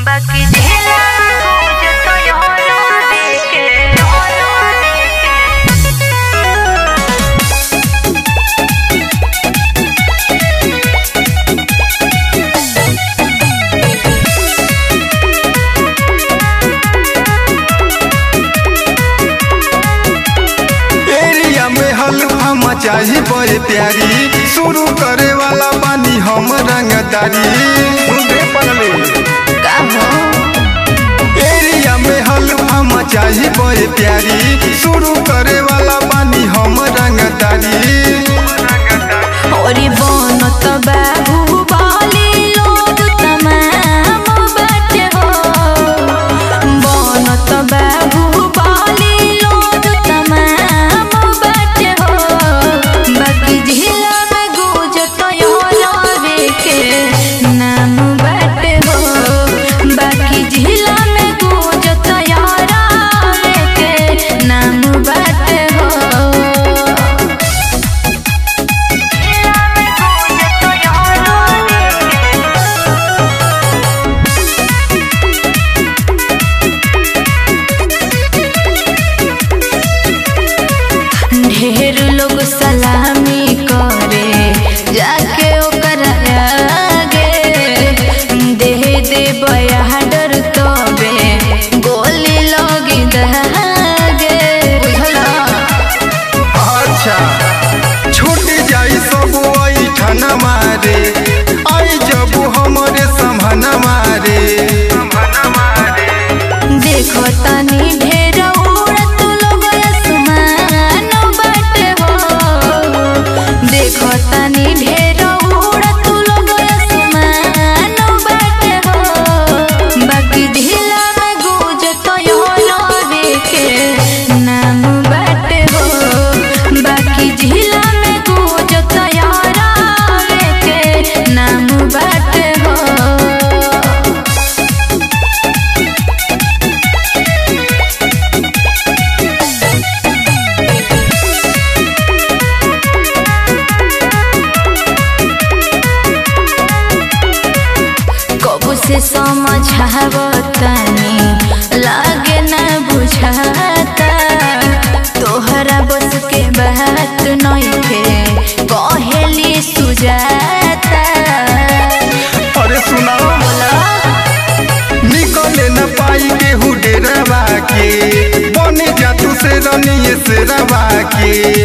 बाकी जिला में खोज तो योलो देके योलो देके एरिया में हल्फा मचाही बड़े प्यारी शुरू करे वाला बानी हम रंगदारी सुनते पगले एरिया में हल्फा मचाही बड़े प्यारी शुरू करे वाला बानी हम रंगदारी ओरी बनत बाहुबली लोग तमाम बाटे हो बनत बाहुबली लोग तमाम बाटे हो बाकी जिला में गुजत योलवे के नाम बाटे हो बाकी जिला में गुजत यारावे के नाम बाटे हो ढेर लोग सलामी करे जाके ओकर आगे दे दे बयाडर तबे गोली लगी दहागे बुझला अच्छा छूट जाई सब आई ठाना मारे आई जब हमरे संभाना मारे देखो तनी ढेर उड़त लोग आसमान बाटे हो देखो तनी ढेर उड़त लोग आसमान बाटे हो बाकी ढीला में गुजत योलवे के नाम बाटे हो बाकी ढीला में गुजत यारावे के नाम बाटे हो कबू से समझावतनी लागे न बुझाता तोहरा बस के बात नइखे कहेली सुजाता अरे सुना निकले न पाई केहू डेरवा के बने जा तू से रनिए से रवा के